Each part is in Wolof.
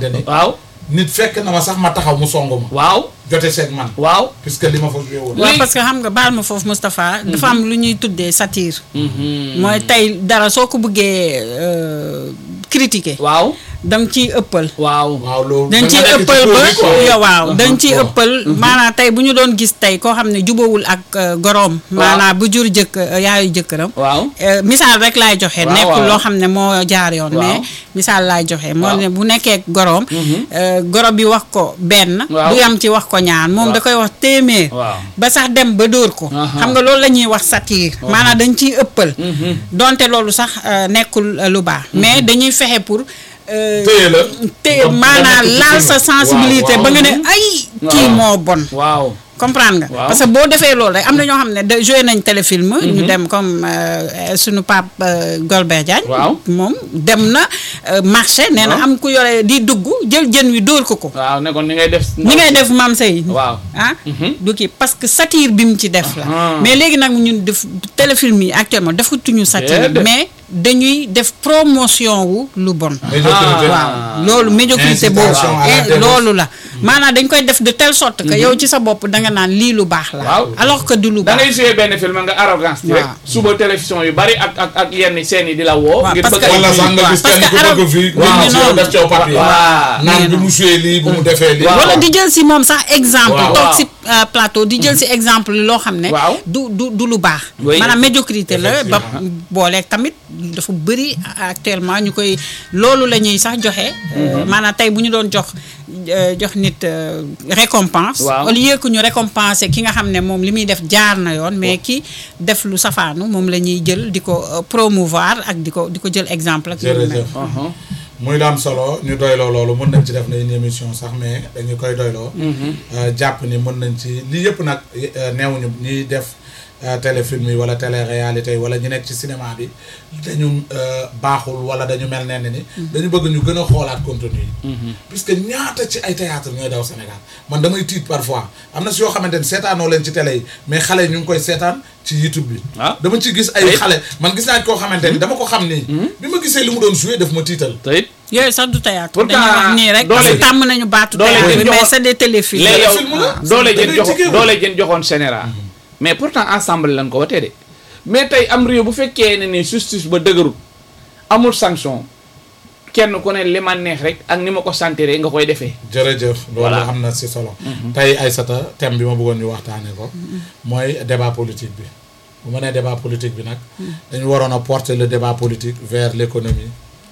xamante ni waaw nit fekk na ma sax ma taxaw mu song ma waaw jote seeg man waaw puisque li ma fa joué woon waaw Léegi- parce que xam nga baal ma foofu Moustapha dafa am lu ñuy tuddee satire mooy tey dara soo ko bëggee euh, critiquer waaw danga ciy ëppal waaw waaw loolu dañ da ciy nga nekk ci ëppal ba produit quoi. yow waaw dañ ciy waaw. ëppal maanaam tey bu ñu doon gis tey koo xam ne jubawul ak euh, goroom maanaam bu jur jëkk euh, yaayu jëkkëram waaw Euh, misaal rek laay joxe Waaw, nekkul waaw. loo xam ne moo jaar yoon Waaw. mais misaal laay joxe moo Waaw. ne bu nekkee goroom euh, goro bi wax ko benn Waaw. du yam ci wax ko ñaar moom Waaw. da koy wax téeméer Waaw. ba sax dem ba dóor ko Aha. xam nga loolu la ñuy wax satire maanaam dañ ciy ëppal donte loolu sax euh, nekkul euh, lu baax mais dañuy fexe pour euh, téye la téye Ba- maanaam ba nekk ci laal film. sa sensibilité Waaw, ba nga waaw. ne ay kii Waaw. moo bon waaw comprendre nga Waaw. parce que boo defee loolu rek am na ñoo xam ne de joué nañ téléfilm ñu dem comme euh, suñu pape euh, Golbert Diagne Waaw. moom dem na euh, marché nee na Waaw. am ku yore di dugg jël jën wi dóor ko ko waaw ne kon ni ngay def ni ngay def maam sey waaw ah du kii parce que satire bi mu ci def la Ah. mais léegi nag ñun def téléfilm yi actuellement defatuñu satire Déedéet. mais dañuy def promotion wu lu bon médiocrité waaw loolu médiocrité boobu Incitation à la eh, démence. loolu la maanaam dañ koy def de telle sorte que yow ci sa bopp da nga naan lii lu baax la Waaw. alors que du lu da baax ngay joué benn film nga arrogance ci rek Waaw. suba télévision yu bari ak ak ak yenn scènes yi di la woo Waaw, ngir parce bëgg que- a- wala sax nga waaw, gis parce kenn ku que bëgg arab- fii waaw, nit ñi noonu. def ci papier Waaw. naan Nee bi na. mu joué lii bu mu defee lii Waaw. wala di jël si moom sax exemple Waaw. toog Waaw. si euh, plateau di jël si exemple loo xam ne Waaw. du du du lu baax Oui. maanaam médiocrité la ba Effectivement. booleeg tamit dafa bëri actuellement ñu koy loolu la ñuy sax joxe euh, maanaam tey bu ñu doon jox euh, jox nit euh, récompense Waaw. au lieu que ñu récompenser ki nga xam ne moom li muy def jaar na yoon mais ki def lu safaanu moom la ñuy jël di ko euh, promouvoir ak di ko di ko jël exemple ak yu mel. jërëjëf Uh-huh. muy la am solo ñu doyloo loolu mën nañ ci def na une émission sax mais dañu koy doyloo Euh, jàpp ni mën nañ ci lii yëpp nag euh, neewuñu ñuy def euh, téléfilm yi wala télé-réalité yi wala ñu nekk ci cinéma bi dañu euh, baaxul wala dañu mel nenn ni dañu bëgg ñu gën a xoolaat contenu yi puisque ñaata ci ay théâtre ñooy daw Sénégal man damay tiit parfois am na si yoo xamante ni seetaanoo leen ci télé yi mais xale yi ñu ngi koy seetaan ci YouTube bi Ah. dama ci gis ay Ay. xale man gis naa koo xamante ni dama ko xam nii bi ma gisee li mu doon joué daf ma tiital te it yooyu sax du théâtre Pourtant, dañuy wax nii rek doole parce que ji- tàmm nañu baatu doole théâtre ji bi joxoon- mais c'est des téléfilms léegi yow film la. doole Da jën ngay joxoon jigéen. doole jën joxoon général mais pourtant ensemble lañ ko watee de mais tey am réew bu fekkee ne ni justice ba dëgërul amul sanction kenn ku ne li ma neex rek ak ni ma ko sentiree nga koy defee jërëjëf loolu Voilà. am na si solo tey Aïssata thème bi ma bëggoon ñu waxtaane ko mooy débat politique bi bu ma nee débat politique bi nag dañu waroon a porter le débat politique vers l'économie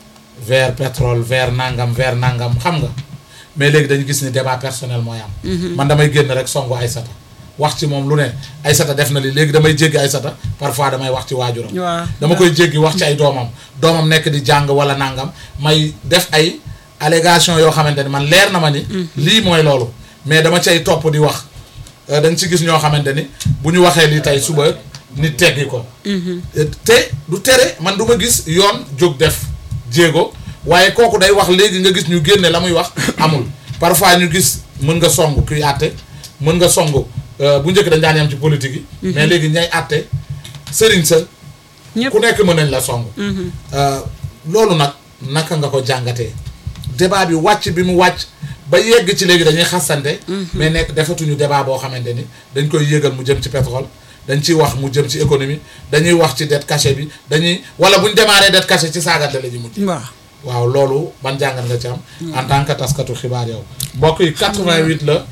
vers pétrole vers nangam vers nangam xam nga mais léegi dañu gis ni débat personnel mooy am man damay génn rek songu Aïssata wax ci moom lu ne Aïssata def na li léegi damay jéggi Aïssata parfois damay wax ci waajuram waaw dama koy jéggi wax ci ay doomam doomam nekk di jàng wala nangam may def ay allégation yoo xamante ni man leer na ma ni lii mooy loolu mais dama cay topp di wax Euh, dañ ci gis ñoo xamante ni bu ñu waxee lii tey suba nit teggi ko Euh, te du tere man du ma gis yoon jóg def jéego waaye kooku day wax léegi nga gis ñu génne la muy wax amul parfois ñu gis mën nga song kuy àtte mën nga song euh, bu njëkk dañ daan yam ci politique yi mais léegi ñay àtte sëriñ sa ñëpp ku nekk mën nañ la song Euh, loolu nag naka nga ko jàngatee débat bi wàcc bi mu wàcc ba yegg ci léegi dañuy xasante mais nekk defatuñu débat boo xamante ni dañ koy yégal mu jëm ci pétrole dañ ciy wax mu jëm ci économie dañuy wax ci dette cachée bi dañuy wala buñ démarré dette cachée ci saagante la ñu mujj waaw waaw loolu ban jàngat nga ci am en tant que taskatu xibaar yow mbokk yi 88 la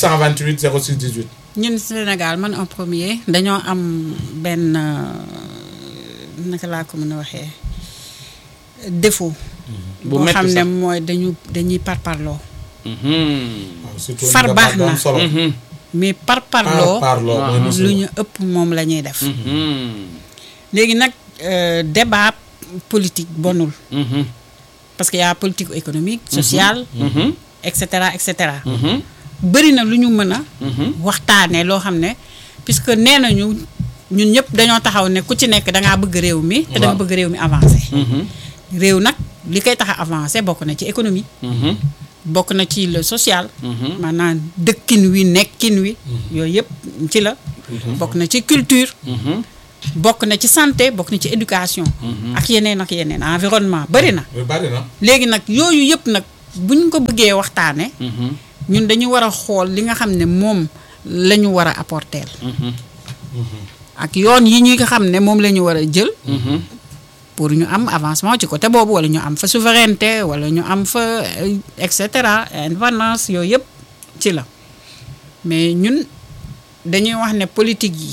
628 06 18 ñun Sénégal man en premier dañoo am benn euh, naka laa ko mën a waxee défaut Bu boo metti xam ne sax. mooy dañu dañuy parparloo waaw surtout Far nga baax baat bu am na. solo mais par parparloo parloo mooy Ah. musiba lu ñu ëpp moom la ñuy def léegi nag euh, débat politique bonul parce que y a politique économique sociale et cetera et cetera bëri na lu ñu mën a waxtaanee loo xam ne puisque nee nañu ñun ñëpp dañoo taxaw ne ku ci nekk dangaa bëgg réew mi te da nga Waaw. bëgg réew mi avancé réew nag li koy tax a avancé bokk na ci économie bokk na ci le social maanaam dëkkin wi nekkin wi yooyu yëpp ci la bokk na ci culture bokk na ci santé bokk na ci éducation ak yeneen ak yeneen environnement bëri na lu bari na léegi nag yooyu yëpp nag buñ ko bëggee waxtaane ñun dañu war a xool li nga xam ne moom la ñu war a apporter ak yoon yi ñuy xam ne moom la ñu war a jël pour ñu am avancement ci côté boobu wala ñu am fa souveraineté wala ñu am fa euh, et cetera indépendance yooyu yëpp ci la mais ñun dañuy wax ne politique yi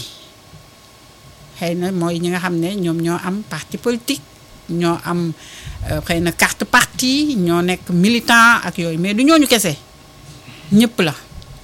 xëy na mooy ñi nga xam ne ñoom ñoo am parti politique ñoo am euh, xëy na carte parti ñoo nekk militant ak yooyu mais du ñooñu kese ñëpp la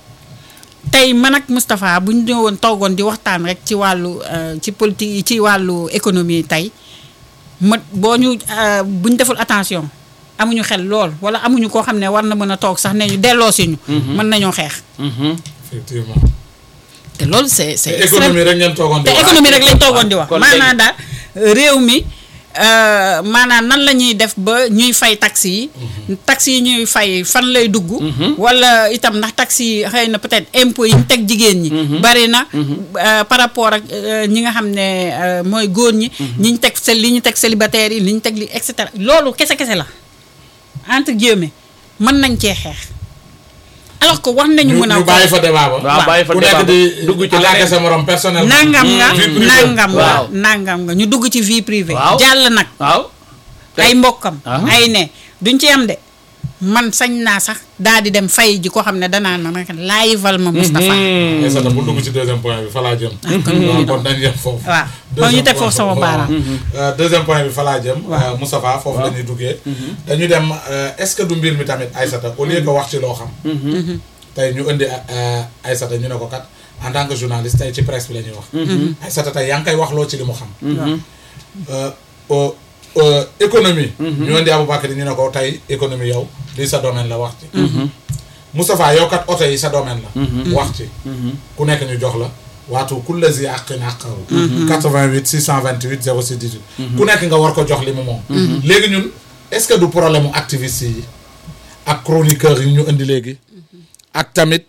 tey man ak Moustapha bu ñu ñëwoon toogoon di waxtaan rek ci wàllu euh, ci politique yi ci wàllu économie tey ma boo ñu euh, bu ñu deful attention amuñu xel lool wala amuñu koo xam ne war na mën a toog sax ne ñu delloo si ñu. mën nañoo xeex. effectivement te loolu c'est c'est te économie rek ngeen toogoon di te wax. économie rek lañ toogoon di wax kon maanaam daal réew mi euh, maanaam nan la ñuy def ba ñuy fay taxes yi taxes yi ñuy fay fan lay dugg wala itam ndax taxes yi xëy na peut-être impôts yi ñu teg jigéen ñi bari na euh, par rapport ak euh, ñi nga xam ne euh, mooy góor ñi ñi ñu teg sel li ñu teg célibataires yi li ñu teg li et cetera loolu kese-kese la entre guillemets mën nañ cee xeex alors que war nañu ñu mën a ñu bàyyi fa débat ba. waaw bàyyi fa ku débat nekk ba. di dugg ci attaquer leneen. sa morom personnel. nangam nga vie privée. nangam nga Waaw. nangam nga ñu dugg ci vie privée Waaw. jàll nag waaw ay mbokkam Ah. ay ne duñ ci am de man sañ naa sax daal di dem fay ji ko xam ne danaan ma nag laayival ma Moustapha mais sax bu dugg ci deuxième point bi fa laa jëm. waaw kon dañ yem foofu. waaw kon ñu Deuxième teg point foofu sama waaw. baaraam Euh, deuxième point bi fa laa jëm. Waaw. euh, Moustapha foofu la ñuy duggee. dañu dem euh, est-ce que du mbir mi tamit Aïssata au lieu que wax ci loo xam. tey ñu indi euh, Aïssata ñu ne ko kat en tant que journaliste tey ci presse bi la ñuy wax. Aïssata tey yaa ngi koy wax loo ci li mu xam. Euh, au- au- économie. ñu indi Aboubacry ñu ne ko tey économie yow lii sa domaine la wax ci. Moustapha yow kat oto yi sa domaine la. wax ci. ku nekk ñu jox la waatu kulla zi àqin àqahu 88 628 06 18 ku nekk nga war ko jox li mu moom léegi ñun est-ce que du problème mu activiste yi ak chroniqueurs yi ñu indi léegi ak tamit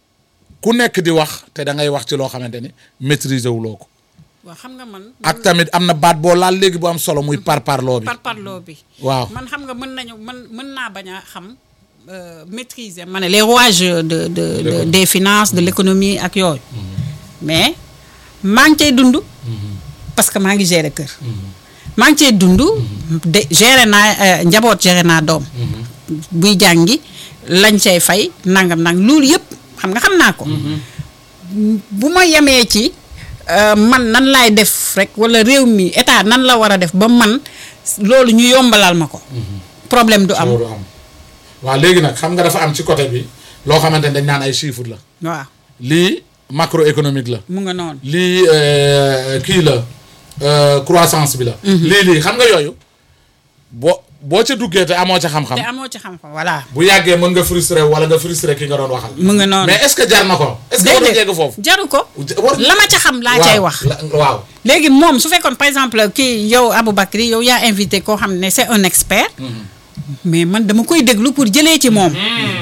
ku nekk di wax te da ngay wax ci loo xamante ni maîtriser wuloo ko waaw xam nga man ak tamit am na baat boo laal léegi bu am solo muy par parloo bi par parloo bi waaw man xam nga mën nañu mën mën naa bañ a xam euh, maîtriser ma ne les rouages de de, de L'économie. des finances de l'économie ak yooyu mais maa ngi cay dund parce que maa ngi gérer kër maa ngi cay dund de gérer naa euh, njaboot gérer naa doom buy jàngi lañ cay fay nangam nang loolu yëpp xam nga xam naa ko bu ma yemee ci euh, man nan laay def rek wala réew mi état nan la war a def ba man loolu ñu yombalal ma ko problème du am loolu am waaw léegi nag xam nga dafa am ci côté bi loo xamante ni dañ naan ay chiffres la waaw lii macroéconomique la mu nga noonu lii euh, kii la euh, croissance bi la. lii lii xam nga yooyu boo boo ca duggee te amoo ca xam-xam. te amoo ci xam-xam voilà bu yàggee mën nga frustré wala nga frustré ki nga doon waxal. mu nga noonu mais est-ce que jar na ko. est-ce que war na jégg foofu. jaru ko war la ma ca xam laa cay wax la- waaw. léegi moom su fekkoon par exemple kii yow Aboubacry yow yaa invité koo xam ne c'est un expert mais man dama koy déglu pour jëlee ci moom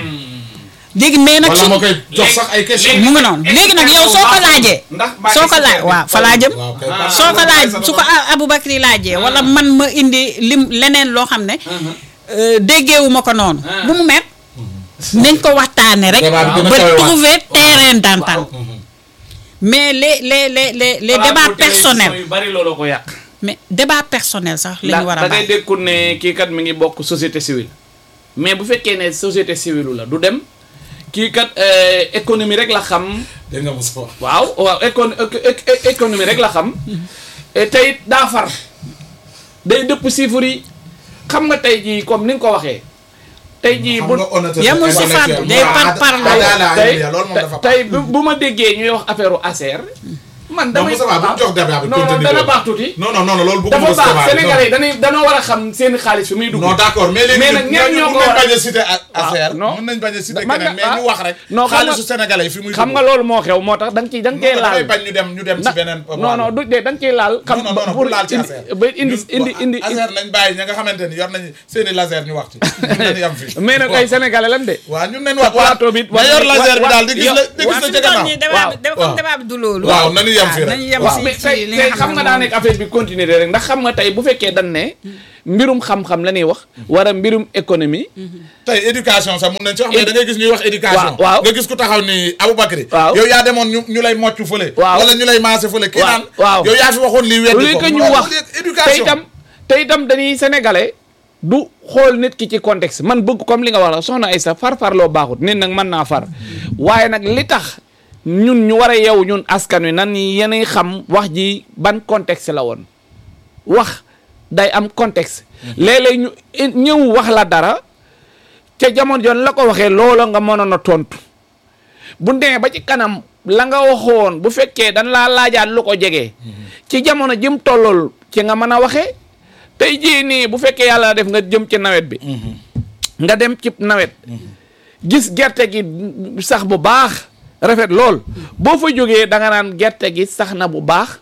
léegi mais nag wala su ma koy jox sax ay questions. mu nga noonu léegi nag yow soo ko laajee ndax soo ko laaj waaw fa laa jëm waaw kay. Ah. soo ko laaj su ko A- Aboubacry laajee wala man ma indi lim leneen loo xam ne euh, déggeewu ma ko noonu bu mu met nañ ko waxtaane rek Débat bi gën a ba kawe waat. trouver terrain d'entente mais les les les les les débats personnels yu bari looloo ko yàq mais débat personnel sax la ñu war a da ngay bàyyi dékkul ne kii kat mi ngi bokk société civile mais bu fekkee ne société civile la du dem kii kat euh, économie rek la xam dégg nga Moussa wax. waaw waaw écon éco- éco- économie rek la xam et tey it daa far day dëpp chiffres yi xam nga tey jii comme ni nga ko waxee tey jii bu xam nga honnêteté yemul si intellectuelle. fàddu, day waaw, par ada- parlo. ada- ada- tey ada- loolu moom dafa tey bu bu ma déggee ñuy wax affaire u ASER man non damay Moussa Ba bu ñu jox débat bi non non continue dana ko. baax tuuti non non non non loolu dafa bëgguma baax Moustapha bi, non. Sénégalais yi dañuy danoo war a xam seen xaalis fi muy dugg non d'accord mais léegi Mais nag ñenn ñooñu ñoo mën ko nañ war a- bañ a citer a- affaire non. mën nañ bañ a citer Man keneen nga- mais ñu ah. wax rek Non, xam nga- xaalisu sénégalais yi fi muy xam nga loolu moo xew moo tax da nga ciy da nga cee non laal damay bañ ñu dem ñu dem ci ndax beneen non non du de da nga ciy laal xam non non non pour bu laal ci indi affaire ba indi indi indi affaire nañ bàyyi ña nga xamante ni yor nañu seeni laser ñu wax ci ñun nañu yam fii mais nag ay sénégalais lan de waaw ñun nañ wax plateau bi ma yor laser bi daal di gis la di gis waaw la fi ca mu toll gannaaw nii débat bi waaw. comme débat bi du loolu waaw nañu yem yem fii rek nañu yem waaw si mais si tey li tey nga xam xam nga ne daa moom- nekk affaire bi continuer rek ndax xam nga tey bu fekkee dañ ne mbirum xam-xam la ñuy wax wala mbirum économie tey éducation sax mun nañ ci wax mais da ngay gis ñuy wax éducation waaw, waaw. nga gis ku taxaw ni Aboubacry Waaw. yow yaa demoon ñu ñu lay mocc fële Waaw. wala ñu lay maase fële kii Waaw, naan waaw. yow yaa fi waxoon lii au weddi lieu ko que ñu Waaw, wax au lieu que te éducation itam te itam dañuy sénégalais du xool nit ki ci contexte man bëgg comme li nga wax la soxna Aïssa far far loo baaxut nit nag mën naa far waaye nag li tax ñun ñu war a yeewu ñun askan wi nan yenay xam wax ji ban contexte la woon wax day am contexte léeg-léeg ñu i- ñëw wax la dara ca jamono joon la ko waxee loola nga mënoon a tontu bu demee ba ci kanam la nga waxoon bu fekkee dañ laa laajaat lu ko jege. ci jamono jëm tollool ci nga mën a waxee tey jii nii bu fekkee yàlla def nga jëm ci nawet bi nga dem ci nawet gis gerte gi sax bu baax rafet lool boo fa jógee da nga naan gerte gi sax na bu baax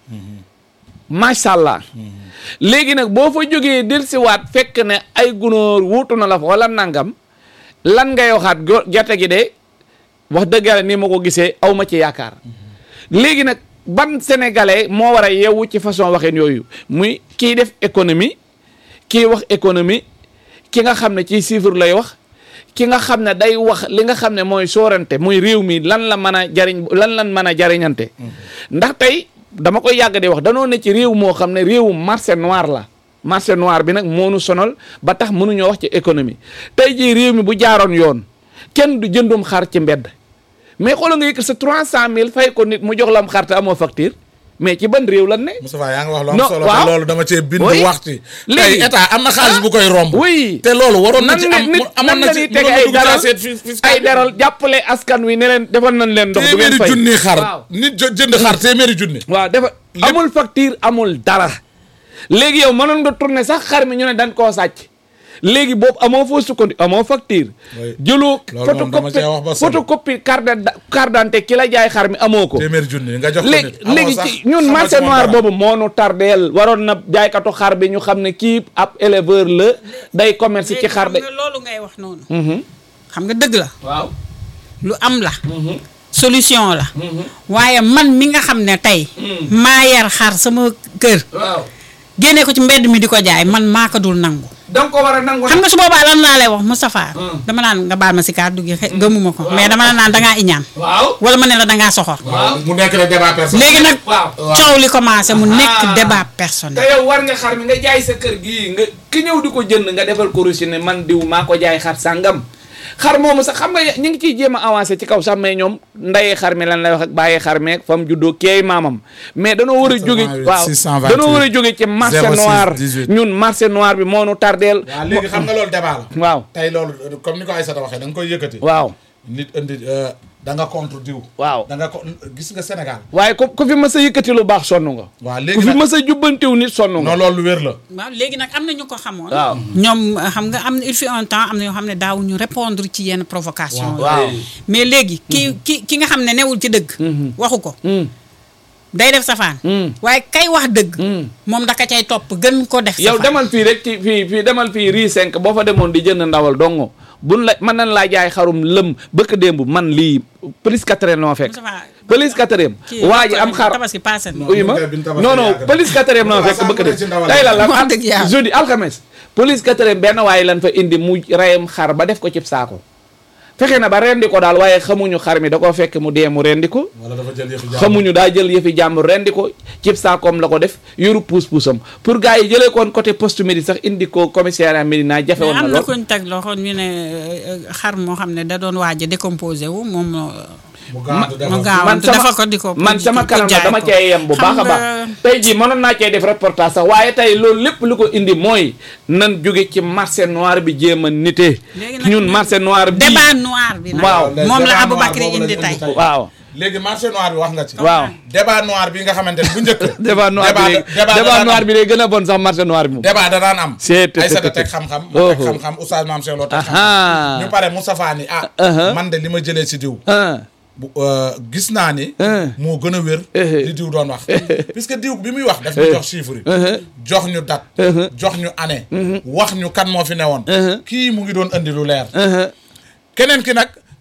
macha allah léegi nag boo fa jógee dellusiwaat fekk ne ay gunóor wuutu na la fa wala nangam lan ngay waxaat go- gerte gi de wax dëgg yàlla ni ma ko gisee aw ma ci yaakaar léegi nag ban sénégalais moo war a yeewu ci façon waxin yooyu muy kii def économie kii wax économie ki nga xam ne ci chiffre lay wax ki nga xam ne day wax li nga xam ne mooy soorante muy réew mi lan la mën a jariñ lan lan mën a jariñante ndax tey dama koy yàgg di wax danoo ne ci réew moo xam ne réewu marché noir la marché noir bi nag moonu sonal ba tax mënuñoo wax ci économie tey jii réew mi bu jaaroon yoon kenn du jëndum xar ci mbedd mais xoolal nga yëkkat sa 300000 fay ko nit mu jox la am xar te amoo facture mais ci ban réew lan ne. Moustapha yaa ngi wax lu am Non, solo waaw. te loolu dama cee bind Oui. wax ci Léegi- tey état am na xaalis bu koy romb oui te loolu waroon na nan ci nga am nit mu- amoon nan na la ci ñuy tege mënoon na ay dugg ci daral assiette fi- fiscale ay bi. daral jàppale askan wi ne leen defal nañ leen ndox du ngeen téeméeri fay junni xar waaw nit jo- jënd xar téeméeri junni waaw dafa amul facture amul dara léegi yow mënoon nga tourner sax xar mi ñu ne dañ koo sàcc léegi boobu amoo foo sukkandiku amoo facture Oui. jëloo Loolu moom dama cee wax ba sonn. photocopie carte d'ident- carte d'identité ki la jaay xar mi amoo ko téeméeri junni nga jox ko léegi nit amoo léegi sax ci ñun xamoo marché ci moom noir dara. boobu moo nu tardeel waroon na jaaykatu xar bi ñu xam ne kii ab éleveur la day commerce ci léegi xar xam de nga loolu ngay wax noonu xam nga dëgg la waaw lu am la solution la waaye man mi nga xam ne tey maa yar xar sama kër waaw génne ko ci mbedd mi di ko jaay man maa ko dul nangu danga ko war a nangu xam nga su boobaa lan laa lay wax Moustapha dama naan nga baal ma si kàddu gi xe- gëmuma ko mais dama la naan dangaa iñaan waaw wala ma ne la dangaa soxor waaw mu nekk rek débat personnel léegi nag waaw coow li commencé mu Ah. nekk débat te personnel yow war nga xar mi nga jaay sa kër gii nga ki ñëw di ko jënd nga defal ko reçu ne man diw maa ko jaay xar sàngam xar moomu sax xam nga ñu ngi ciy jéem a avancé ci kaw sax mais ñoom ndayee xar mi lan lay wax ak bàyyee xar meeg fa mu juddoo keey maamam mais danoo war a jóge 628, waaw 628, danoo war a jóge ci marché 06, noir 18. ñun marché noir bi moo nu tardeel waaw léegi xam nga loolu débat la waaw tey loolu comme ni ko Aïssata waxee da nga koy yëkkati waaw nit indi euh, da nga contre diw waaw da nga ko gis nga Sénégal waaye ku ku fi mës a yëkkati lu baax sonn nga waaw ku léegi fi nag mës a jubbantiw nit sonn nga non loolu lu wér la waaw léegi nag am na ñu ko xamoon waaw ñoom euh, xam nga am na il fut un temps am na ñoo xam ne daawuñu répondre ci yenn provocation waaw mais léegi ki ki ki nga xam ne newul ci dëgg waxu ko Hmm. day def safaan Hmm. waaye kay wax dëgg Hmm. moom daka cay topp gën ko def yow safaan demal fii rek ci fii fii demal fii rii 5 boo fa demoon di jënd ndawal dongo buñ la mën nañ laa jaay xarum lëm bëkk démb man lii police quatrième noo fekk Moustapha, police quatrième kii waa ji am xar tabaski passé na uyu ma ñun kay biñ tabaski non non yàgg na. police quatrième noo Waaw, fekk sàmm bëkk nañ ci démb ndawal tey la la Wax dëgg yàlla. jeudi alxames police quatrième benn waaye lan fa indi mu reyam xar ba def ko cib saako fexe na ba rendi ko daal waaye xamuñu xar mi da koo fekk mu dee mu rendi ko wala dafa jël yëfu jàmm xamuñu daa jël yëfi jàmbur rendi ko cib saakoom la ko def yoru puus-puusam pour gars yi jëlee koon côté poste Médine sax indi ko commissariat Médina jafe mais woon na am na lool kuñ teg loxo ñu ne euh, xar moo xam ne da doon waaj a décomposé wu moom euh, mu gaawantu mu defal gaaw man defal sama ko di ko man sama pour kanam la jaay dama ko. cee yem bu Xam baax a nga- baax tey jii mënoon naa cee def reportage sax waaye tey loolu lépp lu ko indi mooy nan jóge ci marché noir bi jéem a nite Léegi nag ñun marché noir bi débat noir bi nag Waaw. moom la Débat Aboubacry noir boobu indi lañ tey indi tey. waaw léegi marché noir bi wax nga ci waaw débat noir bi nga xamante ne bu njëkk débat noir bi débat débat débat noir bi day gën a bon sax marché noir bi moom débat da daan am C'est- c'est- Aïssata c'est- teg xam-xam ma teg Oh. xam-xam oustaz Mame Cheikh Lo teg Aha. xam-xam ñu pare Moustapha ni ah Uh-huh. man de li ma jëlee si diw ah bu euh, gis naa ni Uh. moo gën a wér Uh-huh. li diw doon wax puisque diw bi muy wax daf ñu jox chiffre yi jox ñu date jox ñu année wax ñu kan moo fi newoon kii mu ngi doon andi lu leer keneen ki nag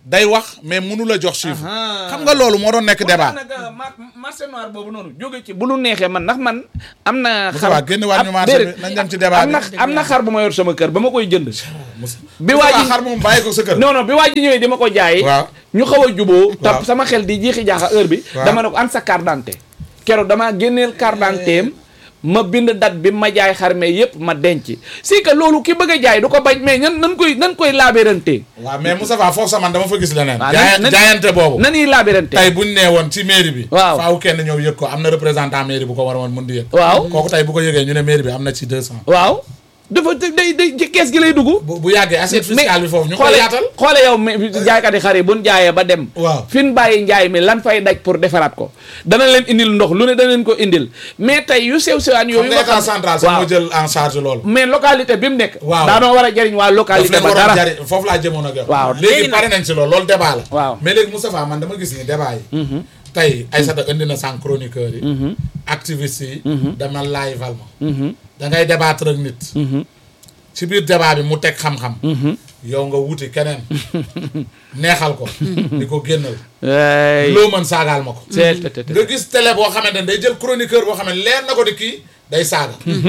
day wax mais mënu la jox chiffre Ahaa. xam nga loolu moo doon nekk débat nag marché noir boobu noonu jóge ci bu lu neexee man ndax man am na Moussa Ba génn waat ñu am- marché déedéet. bi nañ dem ci débat am na bi am na xar bu ma yor sama kër ba ma koy jënd Moussa bi Moussa waa Ba ji- xar moom bàyyi ko sa kër non non bi waa ji ñëwee di ma ko jaay waaw ñu xaw a juboo Waaw. tap sama xel di jeexi jaaxa heure bi Waaw. dama ne ko an sa carte d'identité keroog damaa génneel carte d'identité am ma bind date bi ma jaay xar mais yëpp ma denc si que loolu ki bëgg a jaay du ko bañ mais nan nan koy nan koy laabérante waaw mais Moussa Ba foofu sax man dama fa gis leneen waaw jaay- nan- nan- jaayante boobu nan yi laabérante tey buñ nee woon ci mairie bi Waaw. faaw kenn ñëw yëg ko am na représentant mairie bu ko war a woon mën di yëg waaw kooku tey bu ko yëgee ñu ne mairie bi am na ci deux cent waaw dafa day day ci kees gi lay dugg bu bu yàggee assiette fiscale bi foofu ñu koy xoole yaatal xoole yow mais jaaykat yi xar yi buñ jaayee ba dem Waaw. fi ñu bàyyi njaay mi lan fay daj pour defaraat ko dana leen indil ndox lu ne dana leen ko indil mais tey yu sew sewaan xam yooyu nga état xam- central sax waaw moo jël en charge loolu mais localité bi mu nekk Waaw. daanoo war a jëriñ waa daf localité leen ba waroon dara jari foofu laa jëmoon ak yow Waaw. léegi Léegi pare nañ ci loolu loolu débat la Waaw. mais léegi Moustapha man dama gis ni débat yi tey Aïssata indi na sànq chroniqueurs yi activistes yi dama live val ma da ngay débattre ak nit ci biir débat bi mu teg xam-xam yow nga wuti keneen neexal ko di ko génnal Hey. loo mën saagaal ma ko C'est- c'est- c'est- nga gis télé boo xamante ne day jël chroniqueur boo xam ne leer na ko di kii day saaga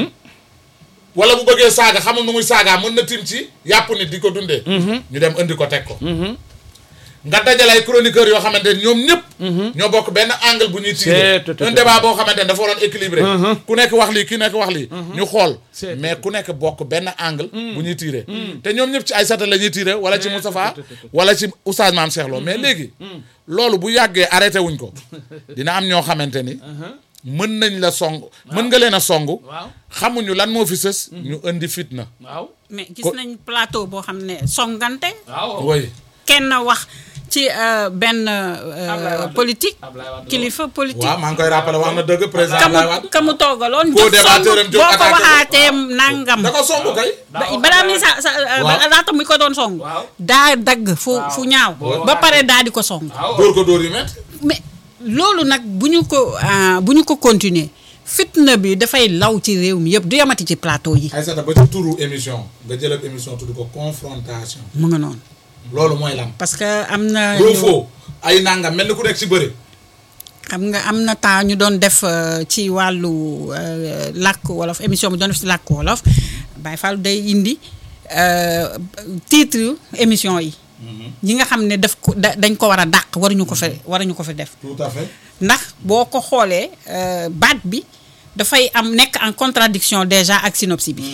wala bu bëggee saaga xamul nu muy saagaa mën na tim ci yàpp nit di ko dundee ñu dem indi ko teg ko nga dajale ay chroniqueurs yoo xamante ne ñoom ñëpp ñoo bokk benn angle bu ñuy tirer C'est- un débat boo xamante ne dafa waroon équilibré ku nekk wax lii ki nekk wax lii ñu xool C'est- mais ku nekk bokk benn angle bu ñuy tirer te ñoom ñëpp ci Aïssata la ñuy tirer wala ci Moustapha wala ci Oustaz Mame Cheikh Lo mais léegi loolu bu yàggee arrêté wuñ ko dina am ñoo xamante ni mën nañ la song mën nga leen a song waaw xamuñu lan moo fi sës ñu indi fitna waaw mais gis Ko- nañ plateau boo xam ne songante waaw oui kenn wax ci euh, benn euh, Ablaye Wade. politique Ablaye Wade. kilifa politique waaw maa ngi koy rappelé wax na dëgg président ka mu Abdoulaye Wade ka mu toogaloon Koo jóg débatteur am song jóg boo ko attaqué ko. waxaatee nangam da ko song kay ba- balaa mi sa sa euh, Waaw. ba- laata muy ko doon song Waaw. daa dagg fu Waaw. fu ñaaw Boo ba pare daa di ko song waaw dóor ko dóor yu métti mais loolu nag bu ñu ko ah, bu ñu ko continuer fitna bi dafay law ci réew mi yëpp du yamati ci plateau yi Aïssata ba ci turu émission nga jël ab émission tudd ko confrontation mu nga noonu loolu mooy lan parce que am na doo ñu- foo ay nangam mel ni ku nekk ci bëri xam nga am na temps ñu doon def euh, ci wàllu euh, làkk wolof émission bi doon def ci làkk wolof Baye Fall day indi euh, titre émission yi ñi nga xam ne daf ko da- dañ ko war a dàq waruñu ko fa waruñu ko fa def tout à fait ndax boo ko xoolee euh, baat bi dafay am nekk en contradiction déjà ak synopsis bi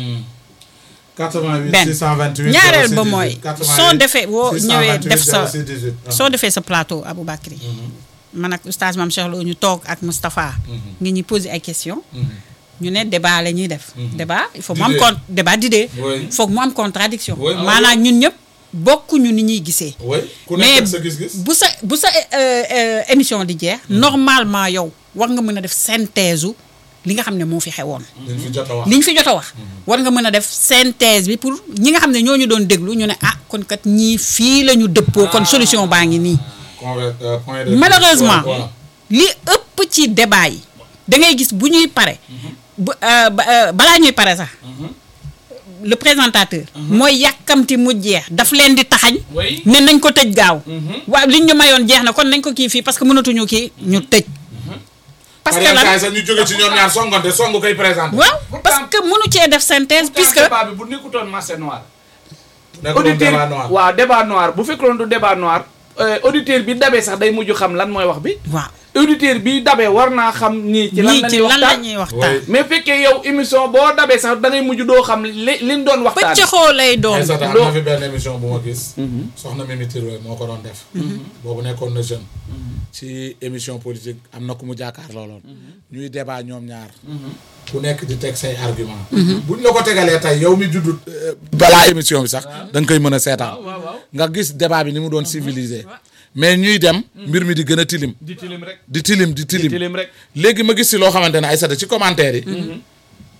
88 benn 628 ñaareel 06 ba mooy 18, soo defee boo 628 ñëwee def sa 06 18, ah. soo defee sa plateau Aboubacry man ak oustaz Mame Cheikh Lo ñu toog ak Moustapha ngi ñuy poser ay questions ñu ne débat la ñuy def débat il faut mu am D'idée. con débat d'idée Oui. foog mu am contradiction Oui, mooy maanaam ñun ñëpp bokkuñu ni ñuy gisee oui ku mais nekk ak sa gis-gis bu sa bu sa euh, euh, émission di jeex normalement yow war nga mën a def synthèse u li nga xam ne moo fi xewoon dañ fi jot a wax li ñu fi jot a wax war nga mën a def synthèse bi pour ñi nga xam ne ñoo ñu doon déglu ñu ne ah kon kat ñii fii la ñu dëppoo kon solution baa ngi nii Conver- euh, point de malheureusement voilà. li ëpp ci débat yi da ngay gis bu ñuy pare bu euh, ba- euh, balaa ñuy pare sax le présentateur mooy yàkkamti mu jeex daf leen di taxañ Oui. ne nañ ko tëj gaaw waaw liñ ñu mayoon jeex na kon nañ ko kii fii parce que mënatuñu kii ñu tëj parce que Par lan exemple, sax ñu jóge ci ñoom ñaar songante songu koy présenté waaw parce que mënu cee def synthèse puisque débat bi bu nekkutoon marché noir nekk doon auditeur débat noir waaw débat noir bu fekkoon du débat noir euh, auditeur bi dabee sax day mujj xam lan mooy wax bi waaw auditeur bi dabee war naa xam ñii ci lan ñii la ci ñuy lan la waxtaan ñuy waxtaan Oui. mais fekkee yow émission boo dabee sax da ngay mujj doo xam li liñ doon waxtaan pëccëxoo lay doon Aïssata am loo- na fi benn émission bu ma gis soxna Mimi Touré moo ko doon def boobu nekkoon na jeune ci émission politique am na ku mu jàkkaar looloon ñuy débat ñoom ñaar ku nekk di teg say argument buñ la ko tegalee tey yow mi juddu euh, balaa émission bi sax da nga koy mën a seetaan waaw waaw nga gis débat bi ni mu doon civilisé mais ñuy dem mbir mi di gën a tilim di tilim rek di tilim di di tilim tilim rek léegi ma gis si loo xamante ne Aïssata ci commentaire yi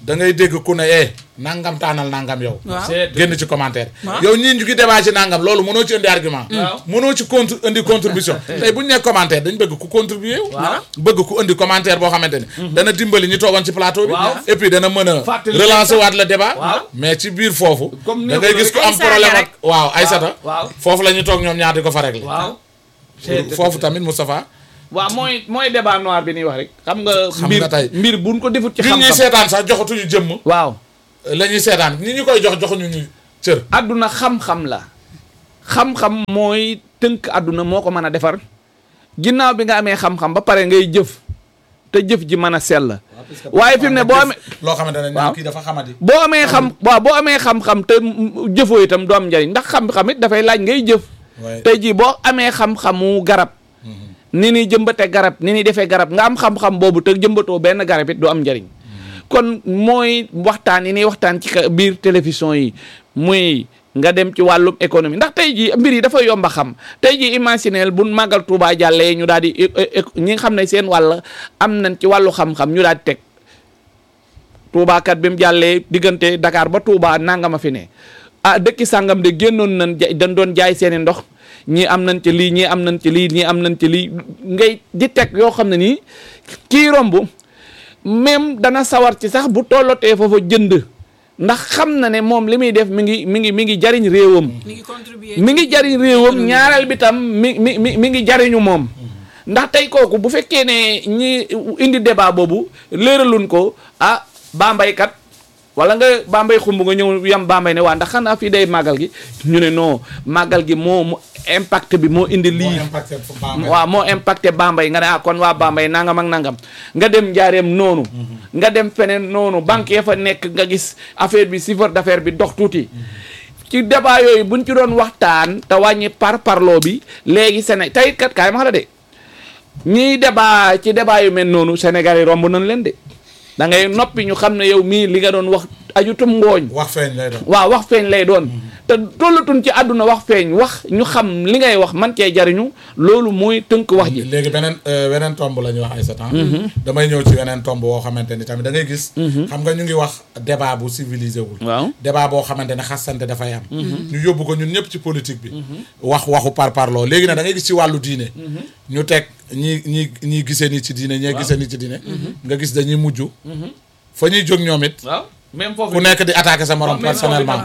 da ngay dégg ku ne eh nangam taanal nangam yow waaw c'est génn ci commentaire Waaw. yow ñii ñu ngi débat ci nangam loolu mënoo ci indi argument Waaw. mënoo ci contre indi contribution tey bu ñu nee commentaire dañ bëgg ku contribuer wu Waaw. bëgg ku indi commentaire boo xamante ni dana dimbali ñu toogoon ci plateau bi Waaw. et puis dana mën a Fàttali relancer waat le débat Waaw. mais ci biir foofu Comme ni da ko ngay gis ku am Ay saaga problème rek. ak waaw Aïssata waaw. foofu la ñu toog ñoom ñaar di ko fa régler waaw foofu tamit Moustapha waaw mooy mooy débat noir bi ñuy wax rek xam nga Xam mbir nga tey. mbir buñ ko defut ci nit ñi xam-xam seetaan sax joxatuñu jëmm waaw la ñuy seetaan nit ñi koy jox joxuñu ñu cër àdduna xam-xam la xam-xam mooy tënk àdduna moo ko mën a defar ginnaaw bi nga amee xam-xam ba pare ngay jëf te jëf ji mën a sell waaye fi mu ne boo amee loo xamante ne Waaw. ñoom kii dafa xamadi boo amee xam waaw boo amee xam-xam te mm, jëfoo itam du am njariñ ndax xam-xam it dafay laaj ngay jëf waaye tey jii boo amee xam-xamu garab ni ni jëmbate garab ni ni defee garab nga am xam-xam boobu te jëmbatoo benn garab it du am njariñ kon mooy waxtaan yi ni waxtaan ci ka- biir télévision yi muy nga dem ci wàllum économie ndax tey jii mbir yi dafa yomba xam tey jii imagineel bu màggal Tuubaa jàllee ñu daal di é- é- é- ñi nga xam ne seen wàll am nañ ci wàllu xam-xam ñu daal di teg Touba kat bi mu jàllee diggante Dakar ba Touba nangama fi ne ah dëkki sàngam de génnoon nañ ja dañ doon jaay seeni ndox ñii am nañ ci lii ñii am nañ ci lii ñii am nañ ci lii ngay di teg yoo xam ne nii kii romb même dana sawar ci sax bu tollotee foofa jënd ndax xam na ne moom li muy def mi ngi mi ngi mi ngi jariñ réewam mi ngi contribuer mi ngi jariñ réewam ñaareel bi tam mi mi mi mi ngi jariñu moom ndax tey kooku bu fekkee ne ñi indi débat boobu léeraluñ ko ah Bambey kat wala nga Bambey xumb nga ñëw yam Bambey ne waa ndax xanaa fii day màggal gi ñu ne non màggal gi moo mu impact bi moo indi moo lii impacté fu Bambey. waaw moo impacté Bambey nga ne ah kon waa Bambey nangam ak nangam nga dem njaareem noonu nga dem feneen noonu banque ya fa nekk nga gis affaire bi chiffre d'affaires bi dox tuuti ci débat yooyu buñ ci doon waxtaan te wàññi par parloo bi léegi Séné tey kat kaay ma xam la de ñiy débat ci débat yu mel noonu Sénégal yi romb nañ leen de da ngay noppi ñu xam ne yow mii li nga doon wax ajutum ngooñ wax feeñ lay doon. waaw wax feeñ lay doon te tollatun ci àdduna wax feeñ wax ñu xam li ngay wax man cee jariñu loolu mooy tënk wax ji léegi beneen euh, beneen tomb la ñuy wax ay satan damay ñëw ci beneen tomb boo xamante ni tamit da ngay gis xam nga ñu ngi wax débat bu civilisé wul waaw débat boo xamante ne xasante dafay am ñu yóbbu ko ñun ñëpp ci politique bi wax waxu par parloo léegi nag da ngay gis ci wàllu diine ñu teg ñi ñi ñii gisee nii ci diine ñee gisee nii ci diine nga gis dañuy mujj fa ñuy jóg ñoom it waaw même foofu ku nekk di attaquer sa morom personnellement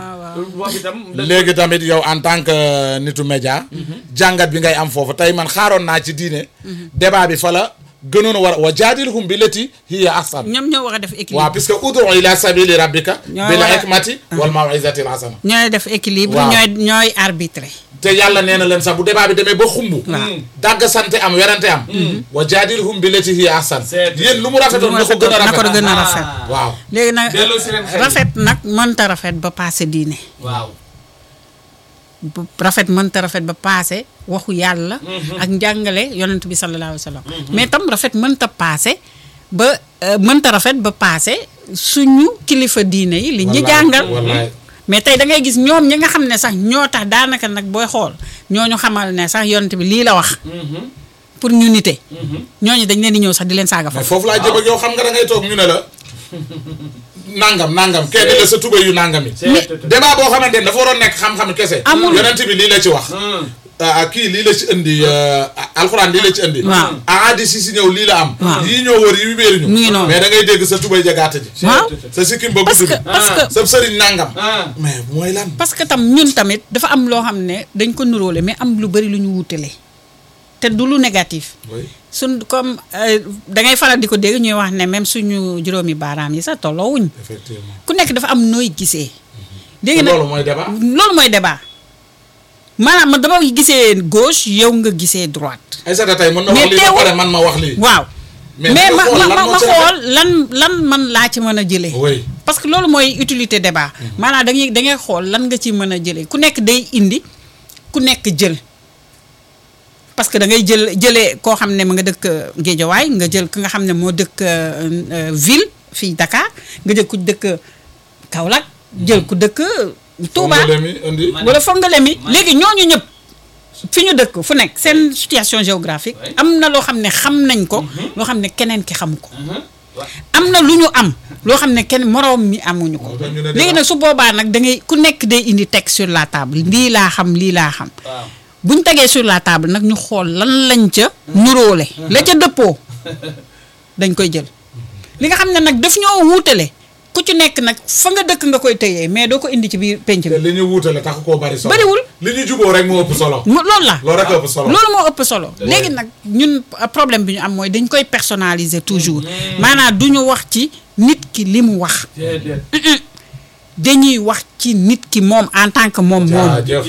léegi tamit yow en tant que nitu média jàngat bi ngay am foofu tey man xaaroon naa ci diine débat bi fa la gënoon a war wa jaadilhum bi lati hiya ahsan ñoom ñoo war a def équilibre waaw puisque udu ila sabili rabbika Ñooy bil war a- hikmati wal mawizati al hasana ñooy def équilibre Waaw. ñooy ñooy arbitré te yàlla nee na leen sax bu débat bi demee ba xumb Waaw. dàgg sante am werante am wa jaadilhum bi lati hiya ahsan C'est- yéen lu mu rafetoon na ko gën a na ko rafet gën a rafet waaw léegi nag Delloo si leen xel yi. rafet nag mënta rafet ba paase diine waaw bu rafet mënta rafet ba paase waxu yàlla ak njàngale yonent bi sallallahu alayhi wa sallam mais tam rafet mënta paase ba euh, mënta rafet ba paase suñu kilifa diine yi li ñu Wallaay, jàngal wallaay. mais tey da ngay gis ñoom ñi nga xam ne sax ñoo tax daanaka nag booy xool ñooñu xamal ne sax yonent bi lii la wax pour ñu nite ñooñu dañ leen di ñëw sax di leen saaga mais foofu foofu laa jëm ak yow xam nga da ngay toog ñu ne la nangam nangam kenn la sa tuba yu nangam yi Mais- débat boo xamante ne dafa waroon nekk xam-xam kese Amul. yonent bi lii la ci wax ah kii lii la ci indi euh, alxuraan lii la ci indi Waaw. ahadis yi si ñëw lii la am Waaw. yii ñoo wër yi wéeruñu Mu ngi noonu. mais da ngay dégg sa tubay jagaata ji waaw sa sikkim ba parce gudd que bi parce que sa sëriñ nangam ah mais mooy lan parce que tam ñun tamit dafa am loo xam ne dañ ko nuróole mais am lu bari lu ñu wutale te du lu négatif oui suñ comme euh, da ngay faral di ko dégg ñuy wax ne même suñu juróomi baaraam yi sax tolloowuñ effectivement ku nekk dafa am nooy gisee. dégg loolu nag mooy débat loolu mooy débat maanaam man dama gisee gauche yow nga gisee droite. ay sata tey mën na Mais wax lii ba teewul- pare man ma wax lii waaw Mais mais nga ma xool ma lan ma moo ma ci rafet. xool lan lan man laa ci mën a jëlee. oui parce que loolu mooy utilité débat maanaam da ngay da ngay xool lan nga ci mën a jëlee ku nekk day indi ku nekk jël parce que da ngay jël jëlee koo xam ne mu nga dëkk Géejawaay nga jël ki nga xam ne moo dëkk euh, euh, ville fii Dakar nga jël ku dëkk Kaolack jël ku dëkk Touba Fongole mi indi wala Fongolémi léegi ñooñu ñëpp fi ñu dëkk fu nekk seen situation géographique am na loo xam ne xam nañ ko loo xam ne keneen ki xamu ko am na lu ñu am loo xam ne kenn moroom mi amuñu ko Moo tax ñu ne léegi nag su boobaa nag da ngay ku nekk day indi teg sur la table lii laa xam lii laa xam waaw bu ñu tegee sur la table nag ñu xool lan lañ ca nuróole la ca dëppoo dañ koy jël li nga xam ne nag daf ñoo wuutale ku ci nekk nag fa nga dëkk nga koy tëyee mais doo ko indi ci biir penc te bi li ñu wuutale tax koo bari solo Bariwul. li ñu juboo rek moo ëpp solo mu loolu la loolu rek ëpp solo loolu moo ëpp solo léegi nag ñun euh, problème bi ñu am mooy dañ koy personnaliser toujours maanaam du ñu wax ci nit ki li mu wax déedéet dañuy wax ci nit ki moom en tant que moom moom jaajëf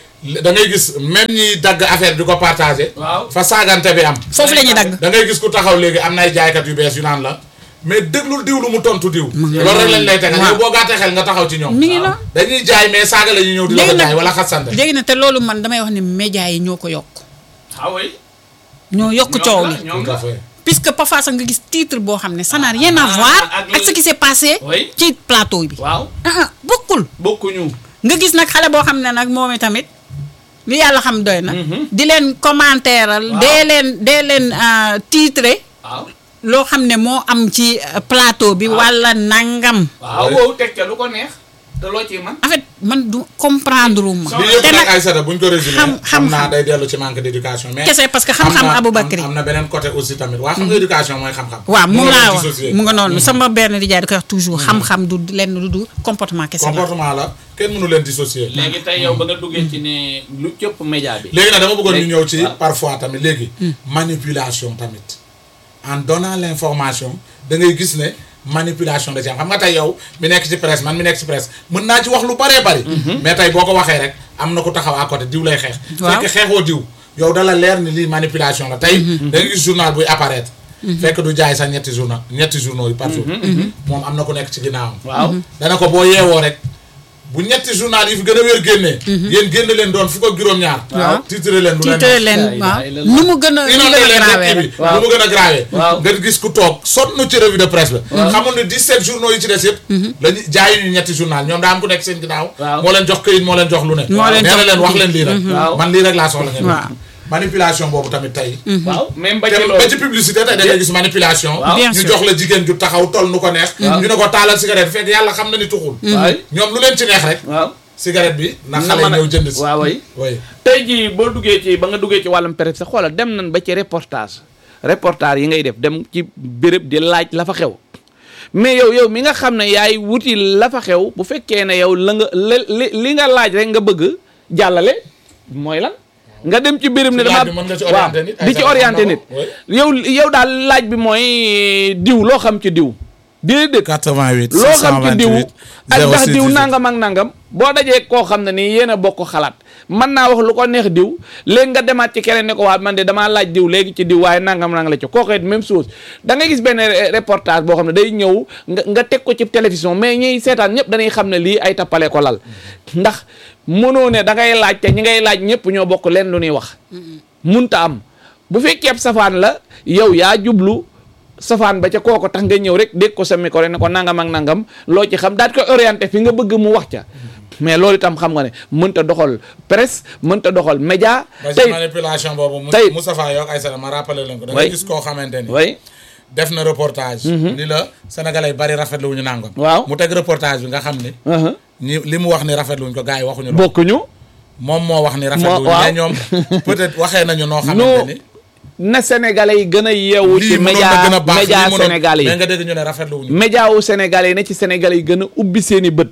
da ngay gis même ñiy dagg affaire di ko partagé waaw fa saagante bi am foofu la ñuy dagg da ngay gis ku taxaw léegi am na ay jaaykat yu bees yu naan la mais déglul diw lu mu tontu diw loolu rek lañ lay tegal waaw. yow boo gàttee xel nga taxaw ci ñoom mi ngi noonu dañuy jaay mais saaga la ñuy ñëw di la ko léegi jaay nag wala xasante léegi nag te loolu man damay wax ne médias yi ñoo ko yokk ah oui ñoo yokk coow li ñoom tout à la fait puisque parfois sax nga gis titre boo xam ne ça n'a rien à voir ak ak ce qui s'est passé Oui. ci plateau bi waaw ah ah bokkul bokkuñu nga gis nag xale boo xam ne nag moom tamit li yàlla xam doy na di leen commentéeral Waaw. dee leen dee leen euh, titre waaw loo xam ne moo am ci euh, plateau bi wala nangam waaw Oui. wow teg ca lu ko neex te loo ci man en fait man du comprendre ma Soo- li yëpp te nag nag ay sata buñ ko résumé xam- xam naa xam-xam. day dellu ci manque d' éducation mais Kese, parce que xam-xam am na- Aboubacry. am am na beneen côté aussi tamit waa xam nga éducation mooy xam-xam waaw mu Mënoo laa leen wax dissocier. mu nga noonu sama benn di jaay da koy wax toujours xam-xam du lenn lu du comportement kese la comportement la kenn mënu leen dissocier léegi tey yow ba nga duggee ci ne lu cëpp média bi léegi nag dama bëggoon ñu Léegi, ñëw ci waaw. parfois tamit léegi manipulation tamit en donnant l'information da ngay gis ne manipulation da ci am xam nga tey yow mi nekk ci presse man mi nekk ci presse mën naa ci wax lu bëree bëri mais tey boo ko waxee rek am na ku taxaw à côté diw lay xeex Waaw. fekk xeexoo diw yow dala leer ni lii manipulation la tey da ngay gis journal buy apparaître fekk du jaay sax ñetti journal ñetti journaux yi par jour moom am na ku nekk ci ginnaawam waaw dana ko boo yeewoo rek bu ñetti journal yi fi gën a wér génnee yéen génn leen doon fukk ak juróom-ñaar Waaw. titre leen lu leen titre neex. leen Laa ilaaha waaw illallah. nu mu gën a nu mu inondé gën a leen grave rek bi rek Waaw. lu mu gën a grave Waaw. nga gis ku toog sonn ci revue de presse ba xamul ne 17 journaux yi ci des yëpp lañu jaayu ñu ñetti journal ñoom daa am ku nekk seen ginnaaw Waaw. moo leen jox këyit moo leen jox lu ne Moo leen nee na jox leen wax leen lii rek Waaw. man lii rek laa soxla ngeen Waaw. manipulation boobu tamit tey waaw même ba te ci ba ci loolu publicité tey da ngay gis manipulation Waaw. Bien ñu sûr. jox la jigéen ju taxaw toll nu ko neex ñu ne ko taalal cigarette fekk yàlla xam na ni tuxul waay ñoom lu leen ci neex rek waaw cigarette bi na nga xale mën a- ñëw jënd si waaw way oui tey jii boo duggee ci ba nga duggee ci wàllum presse sax xoolal dem nañ ba ci reportage reportage yi ngay def dem ci béréb di laaj la fa xew mais yow yow mi nga xam ne yaay wuti la fa xew bu fekkee ne yow la nga li li nga laaj rek nga bëgg jàllale mooy lan nga dem ci béréb ne Ci dama laaj bi mën nga ci orienté nit, ay di ci sax orienté xam na nit ko, yow yow daal laaj bi mooy diw loo xam ci diw déedéet 88 loo xam ci diw ak ndax diw nangam ak nangam boo dajee koo xam ne nii yéen a bokk xalaat mën naa wax lu ko neex diw léegi nga demaat ci keneen ne ko waa man de damaa laaj diw léegi ci diw waaye nangam nangam la ci kooku it même chose da ngay gis benn re- reportage boo xam ne day ñëw nga nga teg ko ci télévision mais ñiy seetaan ñëpp dañuy xam ne lii ay tappale ko lal ndax mënoo ne da ngay laaj te ñi ngay laaj ñëpp ñoo bokk leen lu ñuy wax munta am bu fekkee ab safaan la yow yaa jublu safaan ba ca kooko tax nga ñëw rek dégg ko sa micro ne ko nangam ak nangam loo ci xam daal di koy orienté fi nga bëgg mu wax ca mais loolu itam xam nga ne mënta doxal presse mënta doxal média ba ci tey manipulation boobu mu tey- Moustapha Yok Aïssata ma rappelé leen ko da Oui. ngay gis koo xamante ni way def na reportage ni la sénégalais bari rafetlu wuñu nangam Waaw. mu teg reportage bi nga xam ni ñi li mu wax ni rafetlu wuñ ko gars yi waxuñu loolu bokkuñu moom moo wax ni rafetlu wuñu waaw. mais ñoom peut-être waxee nañu noo xamante ni na sénégalais yi gën a yeewu ci lii mënoon média na gën a baax média lii mënoon- sénégalais mais yi nga dégg ñu ne rafetlu wuñu média wu sénégalais yi ne ci sénégalais yi gën a ubbi seeni bët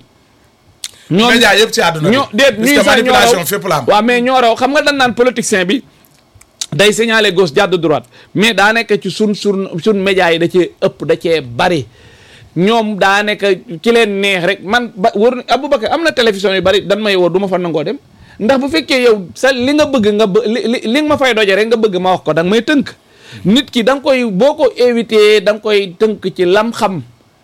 ñoom média yëpp ci àdduna bi ñoo déet parce ñuy que sax ñoo manipulation raw fépp la am waaw mais ñoo raw xam nga dañ naan politicien bi day signaler gauche jàdd droite mais daa nekk ci sun sun sun média yi da cee ëpp da cee bari ñoom daa nekk ci leen neex rek man ba wër Aboubacar am na télévision yu bari dan may woo du ma fa nangoo dem ndax bu fekkee yow sa li nga bëgg nga bë li li li nga ma fay doje rek nga bëgg ma wax ko da nga may tënk nit ki da nga koy boo ko éviter da nga koy tënk ci lam xam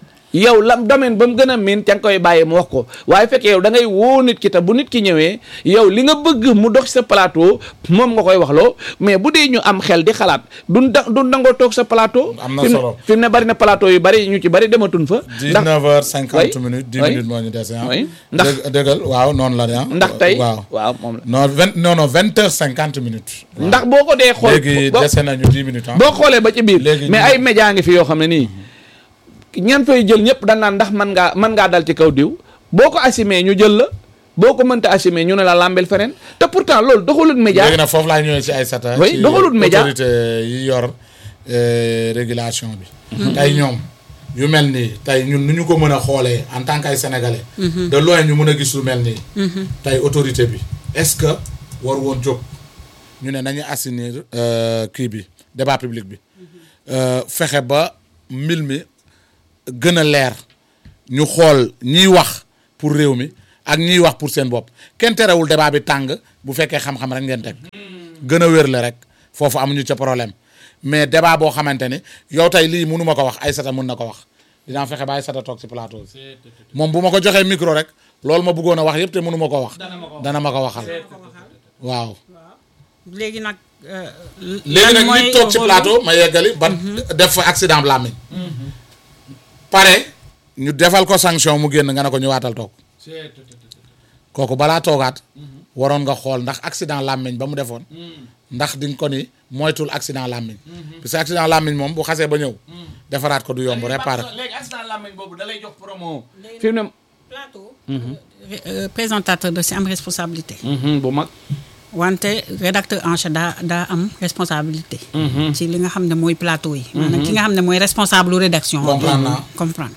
yow lam domaine ba mu gën a miin ca nga koy bàyyi mu wax ko waaye fekkee yow da ngay woo nit ki te bu nit ki ñëwee yow li nga bëgg mu dox sa plateau moom nga koy wax loo mais bu dee ñu am xel di xalaat duñ da duñ dangoo toog sa plateau. Am na fi mu ne- solo. fi mu ne bari na plateau yu bari ñu ci bari dematun fa. ndax 19 heures 50 Oui. minutes 10 Oui. minutes moo ñu dese ah Oui. Ndax- Dëgg- dëggal waaw noonu la de ah ndax tey waaw waaw moom la. non 20 non non 20 heures 50 minutes waaw. ndax boo ko dee xool léegi boo- dese nañu 10 minutes ah boo xoolee ba ci biir Léegi mais ñu- ay média ngi fi yoo xam ne nii ñan fay jël ñëpp dañ naan ndax man ngaa mën ngaa dal ci kaw diw boo ko assumé ñu jël la boo ko mënta assumé ñu ne la làmbel feneen te pourtant loolu doxalut média léegi nag foofu laa ñëwee ci Aïssata Oui, ci doxalut média. autorité yi yor euh, régulation bi tey ñoom yu mel nii tey ñun nu ñu ko mën a xoolee en tant que ay sénégalais de loin ñu mën a gis lu mel nii tey autorité bi est-ce que war woon jóg ñu ne nañu assainir euh, kii bi débat public bi euh, fexe ba mbir mi gën a leer ñu xool ñiy wax pour réew mi ak ñiy wax pour seen bopp kenn terewul débat bi tàng bu fekkee xam-xam rek ngeen teg gën a wér la rek foofu amuñu ca problème mais débat boo xamante ni yow tey lii mënu ma ko wax Aïssata mun na ko wax dinaa fexe ba Aïssata toog ci plateau bi moom bu ma ko joxee micro rek loolu ma bëggoon a wax yëpp te mënu ma ko wax dana ma ko waxal waaw léegi nag. euh, léegi lan nag mooy nit toog ci rôle- plateau ma yeggali ban def fa accident làmmiñ pare ñu defal ko sanction mu génn nga ne ko ñëwaatal toog kooku balaa toogaat waroon nga xool ndax accident làmmiñ ba mu defoon ndax di nga ko ni moytul accident làmmiñ parce que accident làmmiñ moom bu xasee ba ñëw defaraat ko du yomb réparé léegi accident làmmiñ boobu da lay jox promo fi mu ne plateau. euh, présentateur da si am responsabilité. bu mag wante rédacteur en chef daa daa am responsabilité. ci li nga xam ne mooy plateau yi. maanaam ki nga xam ne mooy responsable rédaction. Comprendre naa. comprendre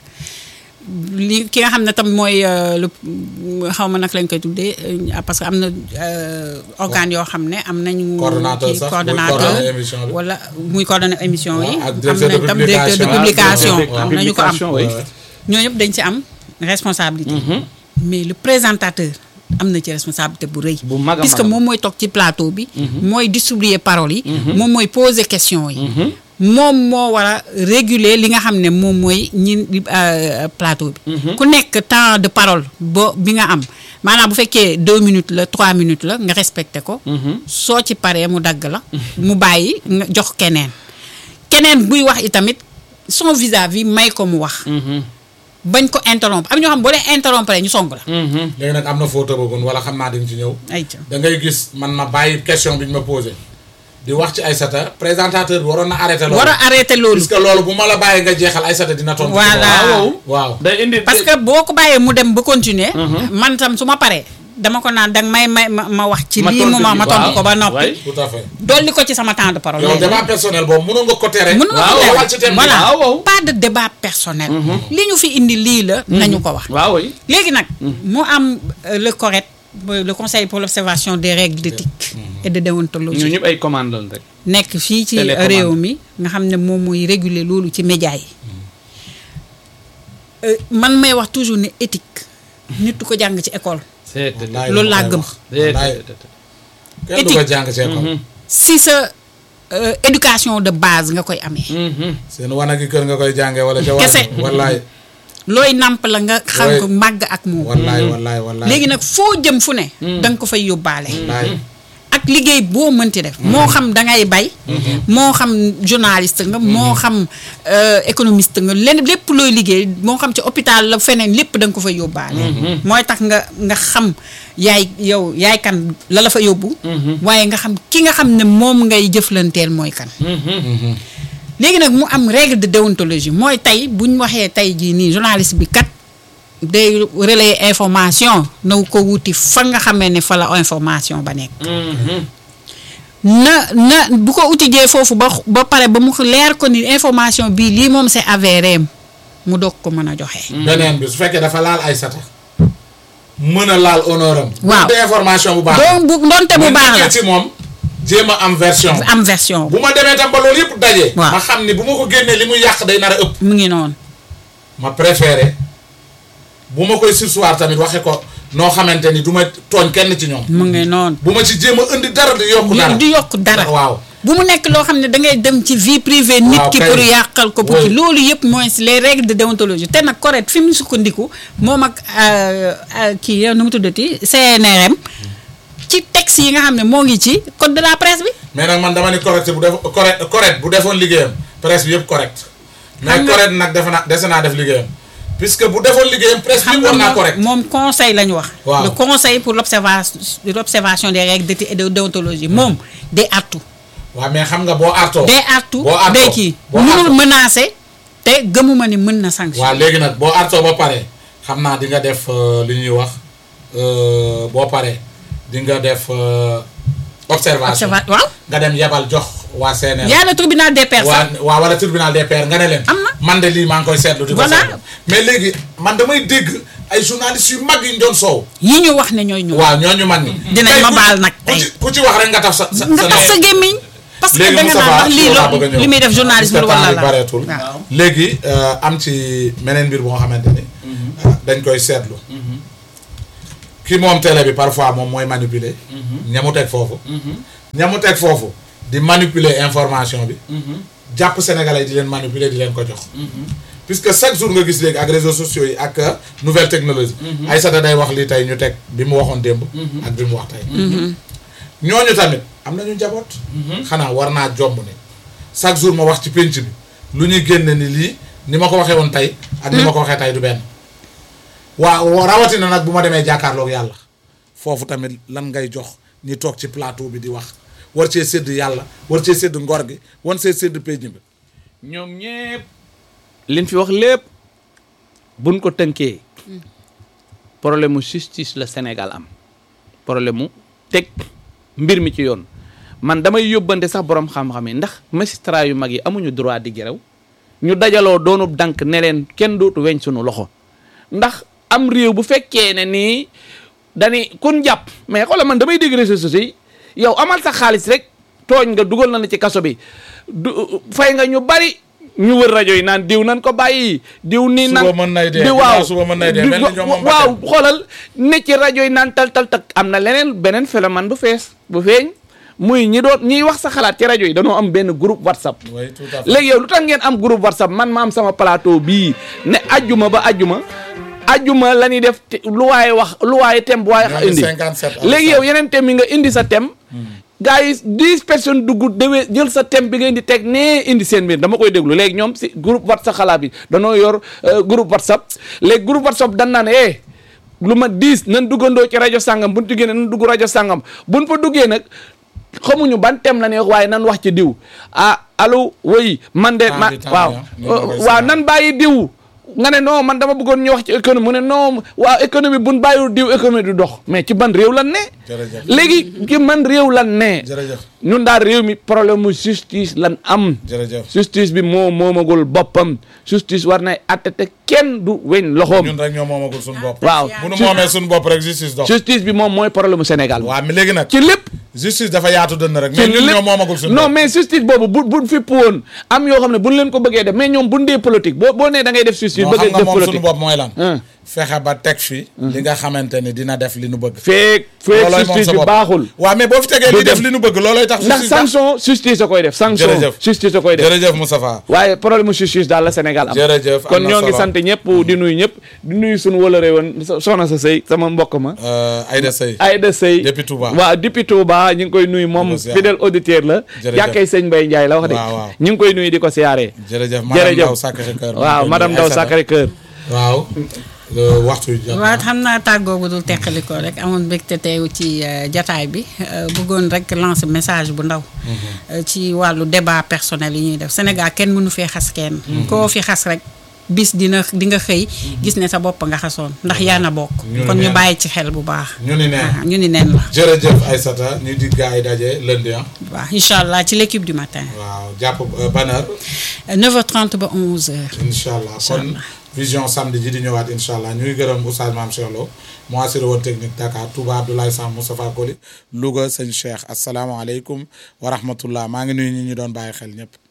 li ki nga xam ne tam mooy euh, le xaw ma nag lañ koy tuddee euh, parce que am na euh, organes yoo xam ne am nañu. Coordonnateur kii sax, muy coordonnateur coordonner émission bi. wala muy coordonner émission yi. Waaw, ak am directeur de nañ tam directeur de publication. publication. Waaw, am nañu ko am publication, oui. ñooñu ñëpp dañ ci am responsabilité. mais le présentateur am na ci responsabilité bu rëy. Bu mag a puisque mag a moom mooy toog ci plateau bi. mooy distribuer paroles yi. moom mooy poser question yi. moom moo war a réguler li nga xam ne moom mooy ñi euh, plateau bi. ku nekk temps de parole bo bi nga am maanaam bu fekkee deux minutes la trois minutes la nga respecté ko. soo ci paree mu dagg la. mu bàyyi nga jox keneen. keneen buy wax itamit son vis-à-vis may ko mu wax. bañ ko interrompre am ñoo xam boo leen interrompre ñu song la. léegi nag am na foo tëbagoon wala xam naa di nga ci ñëw ayca da ngay gis man ma bàyyi question bi ñu ma posé di wax ci Aïssata présentateur bi waroon na arrêté loolu war a arrêter loolu. puisque loolu bu ma la bàyyi nga jeexal Aïssata dina tontu Voilà. waaw waaw day indi parce que boo ko bàyyee mu dem ba continuer. man tam su ma paree dama ko naan danga may may ma ma wax ci Ma lii tontu mu ma bi, ma tontu waaw. ko ba noppi. Ouais. tout à fait dolli ko ci sama temps de parole. yow débat personnel boobu mënoon nga ko tere mën nga waaw, ko waaw, teewal ci thème bi. voilà waaw, waaw. pas de débat personnel. li ñu fi indi lii la. nañu ko wax. waaw oui léegi nag mu am euh, le correct le conseil pour l'observation des règles d'éthique et de ñu déontologie ñëpp ay commande lañ rek nekk fii ci Télécommande. réew mi nga xam ne moom mooy réguler loolu ci média yi Euh, man may wax toujours ne éthique nit du ko jàng ci école c'est Wallaay loolu la laa ma gëm. koy wax. Wallaay. kenn du ko jàng ci école si sa euh, éducation de base nga koy amee seen wanagi kër nga koy jàngee wala ca Kese. wallaay looy nàmp la nga xam Ouais. ko màgg ak moom wallaay wallaay wallaay léegi nag foo jëm fu ne da nga ko fay yóbbaale wallaay ak liggéey boo mënti def moo xam da ngay bay moo xam journaliste nga moo xam euh, économiste nga len lépp looy liggéey moo xam ci hôpital la feneen lépp da nga ko fay yóbbaale mooy tax nga nga xam yaay yow yaay kan la la fa yóbbu waaye nga xam ki nga xam ne moom ngay jëflanteel mooy kan léegi nag mu am règle de déontologie mooy tey bu ñu waxee tey jii nii journaliste bi kat day relayer information na ko wuti fa nga xamee ne fa la information ba nekk na na bu ko utijee foofu ba ba pare ba mu leer ko ni information bii lii moom c'est avéré mu doog ko mën a joxe. beneen bi su fekkee dafa laal Aïssata mën a laal honneur am Waaw. de information bu baax donc bu ndonte bu ma baax nekkee ci moom jéem a am version la am version bu ma demee tam ba loolu yëpp daje Waaw. ma xam ni bu ma ko génnee li muy yàq day nar a ëpp mu ngi noonu. ma préféré bu ma koy sursoir tamit waxe ko noo xamante ni du ma tooñ kenn ci ñoom mu ngi noonu. bu ma ci jéem a indi dara di yokku dara di yokk dara. waaw bu mu nekk loo xam ne da ngay dem ci vie privée nit Waaw, ki kay. pour yàqal ko pour Oui. ki loolu yëpp mooy si les règles de déontologie te nag correct fi mu sukkandiku moom ak euh, euh, kii yow nu mu tuddati CNRM ci texte yi nga xam ne moo ngi ci code de la presse bi mais nag man dama ni correct bu def correct correct bu defoon liggéeyam presse bi yëpp correct mais Xam nga- correct nag defe naa dese naa def liggéeyam puisque bu defoon liggéeyam presse bi xam yëpp war nga naa moom correct moom conseil la ñu wax Waaw. le conseil pour l'observation l'observation des règles d'éthique et de déontologie moom day artu waaw mais xam nga boo artoo day artu boo artoo day kii boo mënul artoo menacer te gëmuma ni mën na sanction waaw léegi nag boo artoo ba pare xam naa di nga def euh, li ñuy wax euh, boo pare di nga def euh, observation observa waaw nga dem yebal jox waa CNL yaa le tribunal des pairs waa sax waa wala tribunal des pairs nga ne leen Am na. man de lii maa ngi koy seetlu di ko Voilà. seetlu mais léegi man damay dégg ay journalistes yu mag yi ñu doon soow yi ñu wax ne ñooy ñu waaw ñooñu man ni Dinañ Tey ma ku- baal nag ku tey. ci ku ci wax rek nga taf sa sa nga sa tax sa nee. gémmiñ parce que léegi da nga Moustapha naan ndax lii yow laa lo bëgg a ñëw. li muy def journalisme Parce que wala temps bi la bareetul waaw. léegi euh, am ci meneen mbir boo xamante ni ah, dañ koy seetlu ki moom télé bi parfois moom mooy manipuler ñamu teg foofu ñamu teg foofu di manipuler information bi jàpp sénégalais yi di leen manipuler di leen ko jox puisque chaque jour nga gis léegi ak réseaux sociaux yi ak euh, nouvelle technologie Aïssata day wax lii tey ñu teg bi mu waxoon démb ak bi mu wax tey ñooñu tamit am nañu njaboot xanaa war naa jomb ne chaque jour ma wax ci pénc bi lu ñuy génne ni lii ni ma ko waxee woon tey ak ni ma ko waxee tey du benn waaw rawatina nag bu ma demee jàkkaarloog yàlla foofu tamit lan ngay jox ñi toog ci plateau bi di wax war cee sédd yàlla war cee sédd ngor gi wan see sédd pénc bi ñoom ñépp liñ fi wax lépp buñ ko tënkee problème mu justice la Sénégal am problème mu teg mbir mi ci yoon man damay yóbbante sax borom xam-xam yi ndax magistrat yu mag yi amuñu droit di gerew ñu dajaloo doonub dank ne leen kenn dootu weñ sunu loxo ndax am réew bu fekkee ne nii dani kun jàpp mais xoolal man damay dégg réseaux sociaux yi yow amal sa xaalis rek tooñ nga dugal na la ci kaso bi du fay nga ñu bari ñu wër rajo yi naan diw nan ko bàyyi diw nii nan Suba mën nay dee, di ginnaaw waaw suba mën nay dee, di- mel ni ñoom moom waaw bakkan. xoolal ne ci rajo yi naan tal tal tak am na leneen beneen phénomène bu fees bu feeñ muy ñi doon ñiy wax sa xalaat ci rajo yi dañoo am benn groupe whatsapp oui tout à fait léegi yow lu tax ngeen am groupe whatsapp man ma am sama plateau bii ne ajjuma ba ajjuma ajjuma la ñuy def te- lu waaye wax lu waaye thème bu waaye Ñoo ngi indi 57 léegi yow yeneen thème yi nga indi sa thème gars yi dix personnes dugg dewee jël sa thème bi nga indi teg nee indi seen mbir dama koy déglu léegi ñoom si groupe whatsapp xalaat bi danoo yor euh, groupe whatsapp léegi groupe whatsapp dan naan eh lu ma dix nan duggandoo ci rajo sàngam buñ ci génne nan dugg rajo sàngam buñ fa duggee nag xamuñu ban thème la ñuy wax waaye nan wax ci diw ah allo woy man de Ah, ma di temps waaw ya, ni ma koy waaw seetaan. nan bàyyi diw nga ne non man dama bëggoon ñu wax ci économie mu ne non waaw économie buñ bàyyiwul diw économie du dox mais ci ban réew lan ne Jërëjëf. léegi ci man réew lan ne jërëjëf ñun daal réew mi problème mu justice lan am jërëjëf justice bi moo moomagul boppam justice war nay atte te kenn du weñ loxoom ñun rek ñoo moomagul suñu bopp waaw bu nu moomee suñu bopp rek justice dox justice bi moom mooy problème mu Sénégal waaw mais léegi nag ci lépp justice dafa yaatu dënn rek ci mais ñun lépp ñoo moomagul suñu non bopp mais justice boobu bu buñ fipp woon am yoo xam ne buñ leen ko bëggee def mais ñoom buñ dee politique boo boo nee da ngay def justice non bëgg xam nga def moom suñu politique bopp mooy lan Hein. fexe ba teg fi li nga xamante ni dina def li nu bëgg feek feek loolooy moom justice sa bi bopp baaxul waaw mais boo fi tegee du li def dem. li nu bëgg loolooy tax ndax justice baax. sanction justice a koy def sanction Jërëjëf. justice a koy def jërëjëf Moustapha waaye problème mu justice daal la Sénégal am Jërëjëf, am kon na ñoo ngi solo. sant ñëpp di nuyu ñëpp di nuyu suñu wëlëre woon so- soxna sa sëy sama mbokk ma Euh, Aïda Sey Aïda Sey Depuis Touba. waaw depuis Touba ñu ngi koy nuyu moom Di ko siyaare. fidèle auditeur la Jërëjëf. jàkkee sëñ Mbaye Ndiaye la wax de Waaw, waaw. ñu ngi koy nuyu di ko siyaare jërëjëf madame jërëjëf Ndaw Sacré-Cœur waaw madame Ndaw Sacré-Cœur waaw euh, waxtu wi jot na. waaw xam naa tàggoo bu dul teqalikoo rek amoon mbégte teew ci euh, jataay bi euh, bëggoon rek lancer message bu ndaw euh, ci wàllu débat personnel yi ñuy def Sénégal kenn mënu fee xas kenn koo fi xas rek bis dina di nga xëy gis ne sa bopp nga xasoon ndax yaa na bokk ñu kon ne ñu neen. bàyyi ci xel bu baax ñu ni ne waaw ñu ni neen la jërëjëf Aïssata ñu di gars yi daje lundi ah waaw incha allah ci l'équipe du matin waaw jàpp euh, ban heure 9h30 ba 11h incha allah kon vision samedi ji di ñëwaat incha allah ñuy gërëm Oustaz Mame Cheikh Lo mu assuré woon technique Dakar Touba Abdoulaye Sam Moustapha Koli Louga sëñ Cheikh asalaamaaleykum wa rahmatullah maa ngi nuyu ñi ñu doon bàyyi xel ñëpp